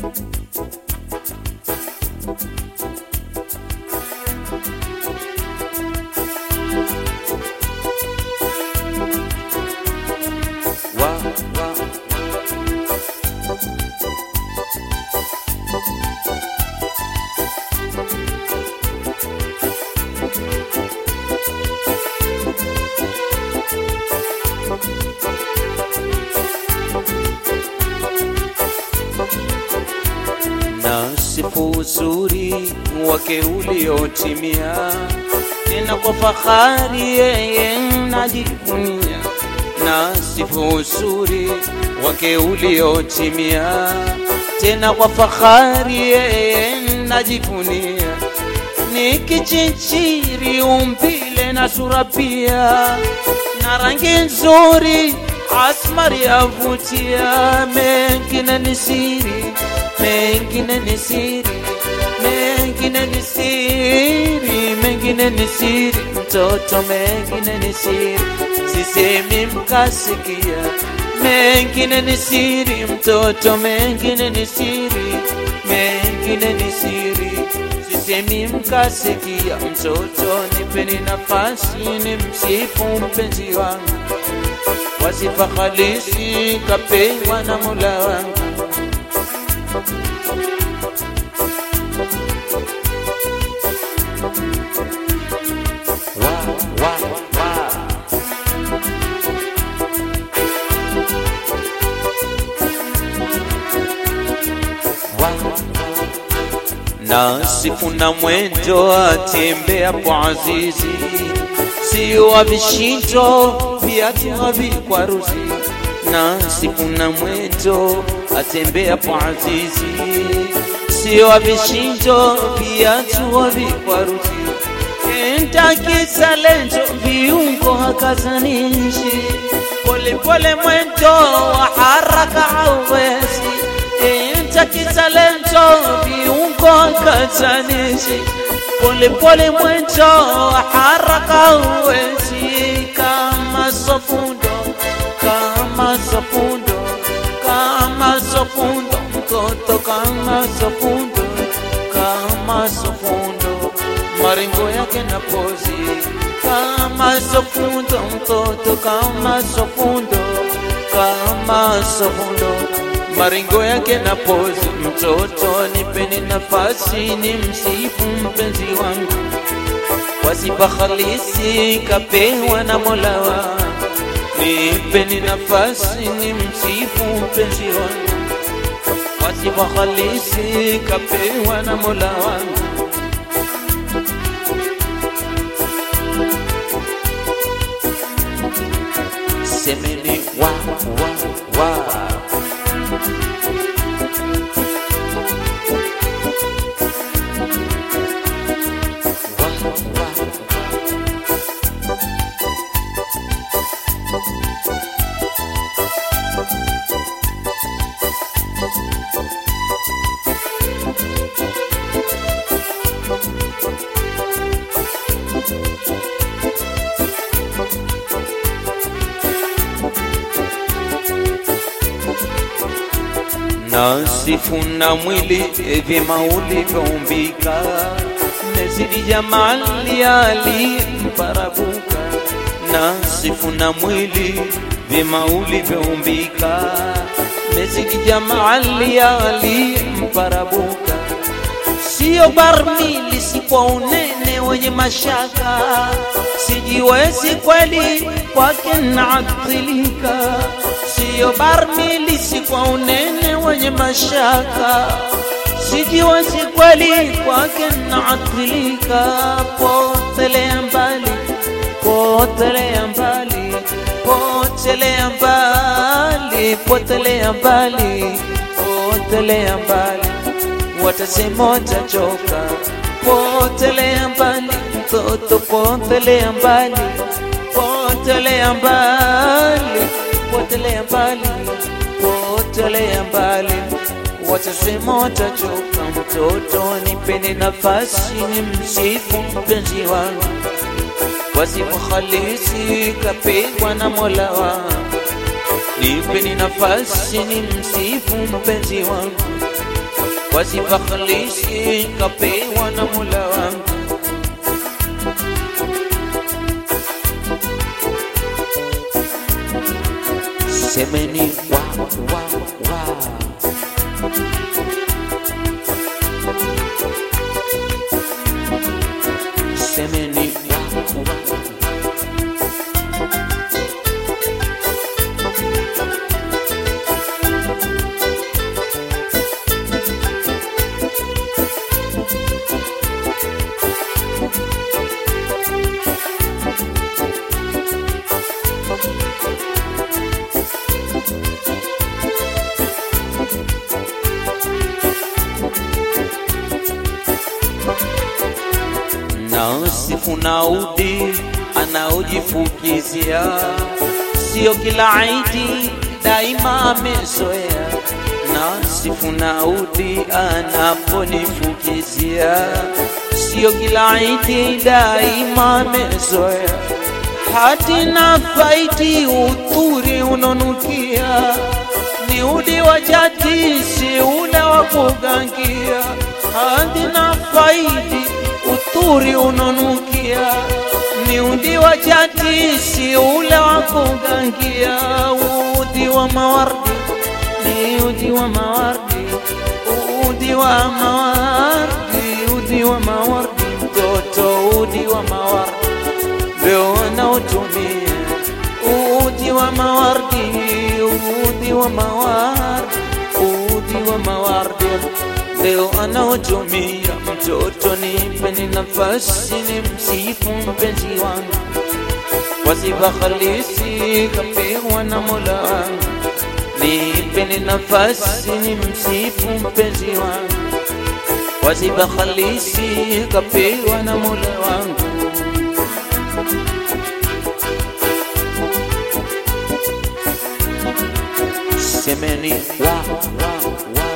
wa, wa. Nasifu uzuri wake uliotimia, tena kwa fahari yeye najivunia. Nasifu uzuri wake uliotimia, tena kwa fahari yeye najivunia. Ni kichinchiri umbile na sura pia, na rangi nzuri asmari yavutia, mengine ni siri mengine ni siri, mengine ni siri, mengine ni siri, mtoto, mengine ni siri, sisemi mkasikia. Mengine ni siri, mtoto, mengine ni siri, mengine ni siri, sisemi mkasikia. Mtoto, nipeni nafasi ni msifu mpenzi wangu, wasifa halisi kapewa na Mola wangu. Wa, wa, wa. Nasifu na mwendo atembea kwa azizi, sio wa vishindo viatu havikwaruzi. Nasifu na mwendo atembea kwa azizi, sio wa vishindo viatu havikwaruzi. Enta kisalento viungo hakazanishi, polepole mwendo wa haraka hauwezi Enta kisalento viungo hakazanishi, polepole mwendo wa haraka hauwezi kama sofundo, kama sofundo, kama sofundo, mtoto kama sofundo, kama sofundo maringo yake na pozi kama sofundo, mtoto kama sofundo, kama sofundo, maringo yake na pozi. Mtoto, nipeni nafasi ni msifu mpenzi wangu, kwa sifa halisi kapewa na Mola wangu. Nipeni nafasi ni msifu mpenzi wangu, kwa sifa halisi kapewa na Mola wangu. semeni wa wa wa wa wa nasifu na mwili vyema ulivyoumbika, mezidi jamali alimparabuka. Nasifu na mwili vyema ulivyoumbika, mezidi jamali alimparabuka. Sio barmili, si kwa unene wenye mashaka, sijiwezi kweli kwake naathilika siyo barmili, si kwa unene wenye mashaka, sijiwezi kweli kwake naathilika. Potelea mbali, potelea mbali, potelea mbali, potelea mbali, potelea mbali, watasema watachoka. Potelea mbali, mtoto, potelea mbali, potelea mbali potelea mbali, potelea mbali, watasema watachoka. Mtoto, nipeni nafasi ni msifu mpenzi wangu, wasifu halisi kapigwa na Mola wangu. Nipeni nafasi ni msifu mpenzi wangu, kwa sifa khalisi kapewa na Mola wangu semeni wa wa wa semeni wa wa nasifu naudi anaojifukizia, sio kila idi daima amezoea. Nasifu naudi anaponifukizia, sio kila idi daima amezoea. Hati na faiti uturi unonukia, ni udi wa jati, si ule wa kugangia. Hati na faiti uturi unonukia, ni udi wa jati, si ule wa kugangia. Udi wa mawardi ni udi wa mawardi, udi wa mawardi, udi wa mawardi, mtoto udi wa mawardi ndio wanaotumia udi wa mawardi, udi wa mawardi, udi wa mawardi ndio anaotumia. Mtoto nipeni nafasi ni msifu mpenzi wangu kwa sifa halisi kapewa na Mola wangu. Nipeni nafasi ni msifu mpenzi wangu kwa sifa halisi kapewa na Mola wangu. semeni wa wa wa